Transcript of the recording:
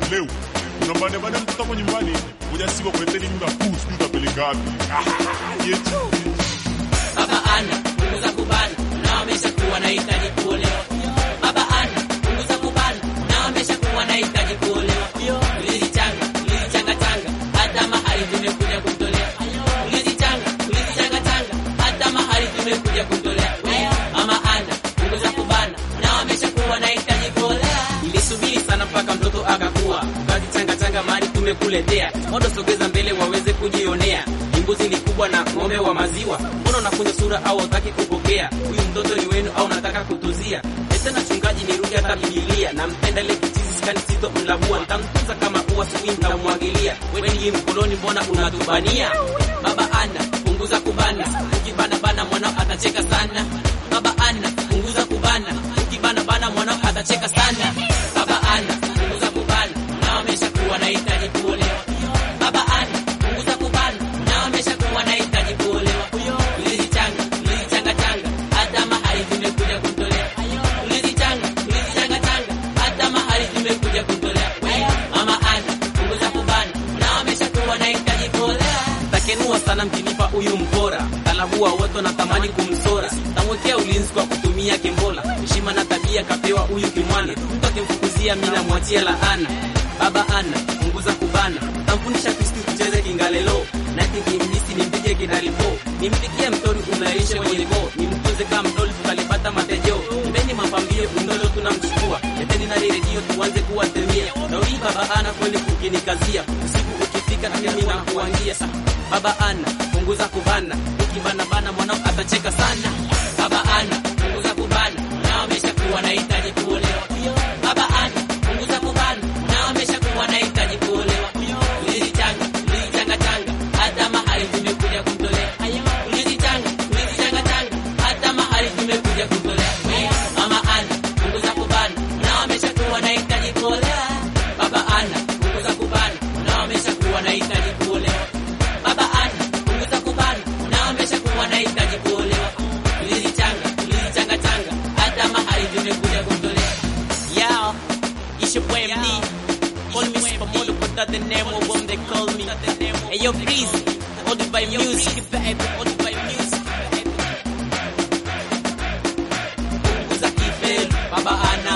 leo unambane bana mtoto hapo nyumbani, ngoja siku kuleteni nyumba kuu, sijui utapeleka wapi? Ah, yetu Baba ana punguza kubana na wameshakuwa na hitaji kuolewa. Baba ana punguza kubana na wameshakuwa na hitaji kuolewa. Ulizichanga ulizichanga changa hata mahali tumekuja kumtolea. Ulizichanga ulizichanga changa hata mahali tumekuja kumtolea. Mama ana punguza kubana na wameshakuwa na hitaji kuolewa. Nilisubiri sana mpaka mtoto akakuwa, ukazichanga changa mahali tumekuletea. Modo sogeza mbele waweze kujionea mbuzi ni kubwa na ng'ombe wa maziwa. Mbona unakunja sura au hutaki kupokea? Huyu mtoto ni wenu au nataka kutuzia? Tena chungaji nirudi hata Biblia na mpenda ile kichizi skani sito mlabua nitamtunza kama ua suwi nitamwagilia. Wewe ni mkoloni, mbona unatubania? Baba ana punguza kubana, ukibana bana mwanao atacheka sana. Baba ana punguza kubana, ukibana bana mwanao atacheka sana. Baba ana punguza kubana, na wameshakuwa na hitaji kuolewa. Baba ana punguza kubana, na wameshakuwa na hitaji kuolewa. Ulizichanga ulizichanga changa, hata mahali tumekuja kumtolea. Ulizichanga ulizichanga changa, hata mahali tumekuja kumtolea. Mama ana punguza kubana, na wameshakuwa na hitaji kuolewa. Takenua sana mkinipa huyu mpora, kalabua wote natamani kumsora. Tamwekea ulinzi kwa kutumia kimbola, heshima na tabia kapewa huyu kimwana. Mtu akimfukuzia mimi namwachia laana. Baba ana punguza kubana, tamfundisha Kristo tucheze kingalelo na kimjisi nimpige kidaripo, nimpikie mtori unaisha kwenye bo, nimtunze kama mdoli tukalipata matejo. Mbeni mapambio mdolo tunamchukua, leteni na redio tuanze kuwatemia. Daudi baba ana kweli kukinikazia, usiku ukifika mimi nakuangia. Baba ana punguza kubana, ukibana bana mwanao atacheka sana. Baba ana punguza kubana, na wameshakuwa na hitaji kuolewa. Baba ana punguza kubana, na wameshakuwa na hitaji kuolewa. Ulizichanga ulizichanga changa, hata mahali tumekuja kumtolea. Ulizichanga ulizichanga changa, hata mahali tumekuja kumtolea. Mama ana punguza kubana, na wameshakuwa na hitaji kuolewa. Baba ana punguza kubana, na wameshakuwa na hitaji kuolewa. Baba ana punguza kubana, na wameshakuwa na hitaji kuolewa. Ulizichanga ulizichanga changa, hata mahali tumekuja kumtolea. Yo, it's your boy MD. Call me Supermodel, but that's the name of what they call me. Hey yo, please, hold it by music, baby, hold it by music, baby. Punguza kifeli, baba ana